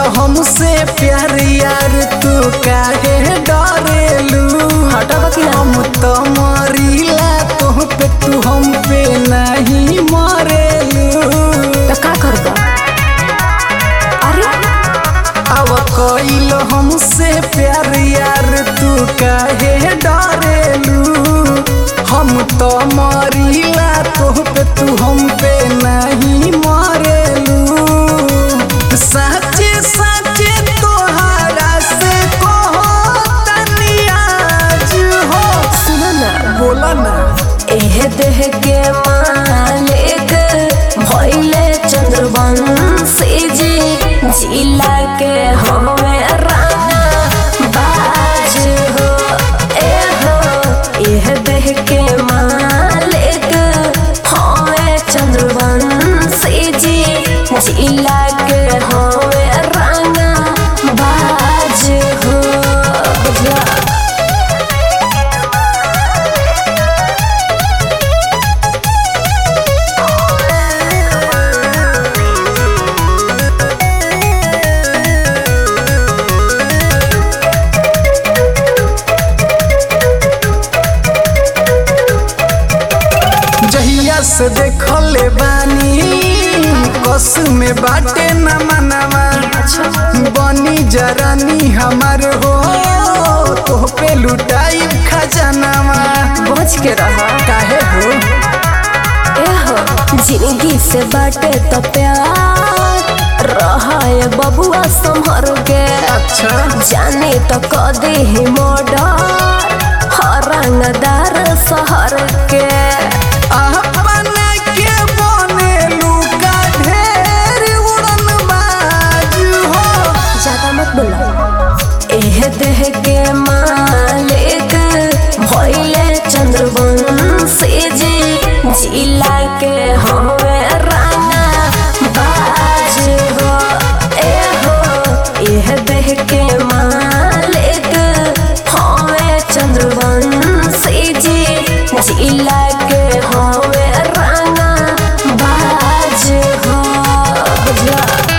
हमसे प्यार यार तू काहे डरेलू हटबा कि ना? हम तो मरीला तोह पे तू हम पे नहीं मरेलू तो का करबा अरे अब कइल हमसे प्यार यार तू काहे डरेलू हम तो मरीला तोह पे तू हम पे नहीं मरेलू सच्चे सच्चे तोहरा से कहो तनी आज हो सुनो ना बोला ना एह देह के मालिक भइले चंद्रवंशी जी जिला के हमें राना बाज हो ए हो एह देह के मालिक हमें चंद्रवंशी जी जिला के हमें राना बाज हो बुझला जहिया से देखले बानी कस में बाटे न मनवा बनी जरानी हमार हो तो पे लुटाई खजानावा बच के रहा काहे हो एहो जिंदगी से बाटे तो प्यार रहा है बबुआ संभर के अच्छा जाने तो कदे ही मोडर हरंगदार शहर के अपना के बनेलू का ढेर उड़न बाज हो ज्यादा मत बोला एह देह के मालिक भइले चंद्रवंशी जी जिला के हवे राना बाज हो ए हो एह देह के मालिक हवे चंद्रवंशी जी जिला के हवे राना बाज हो बुझला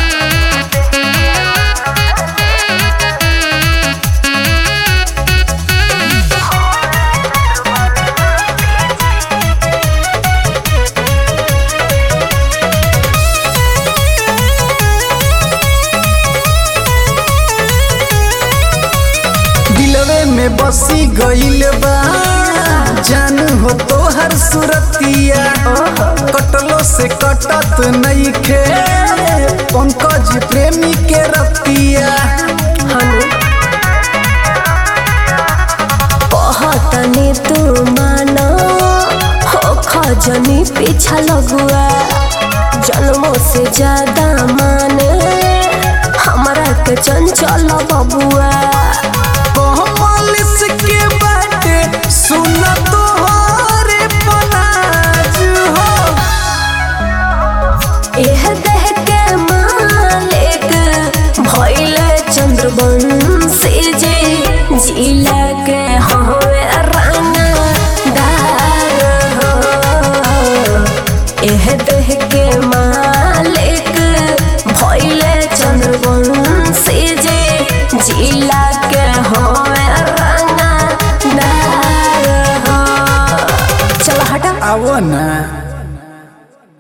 दिलवे में बसी गइल बा जान हो तोहर सुरतिया कटलो से कटत नइखे पंकज प्रेमी के रतिया हनु कहतनी तू मानो हो खजनी पीछा लगुआ जन्मों से ज्यादा माने हमरा के चंचल बबुआ कोमलिस के बाटे सुन तोहरे पनाज हो एह देह के मालिक भइले चंद्रवंशी जी जिला के हवे राना दार हो एह देह के मालिक भइले चंद्रवंशी जी जिला के हवे राना दार हो चल हटा आवो ना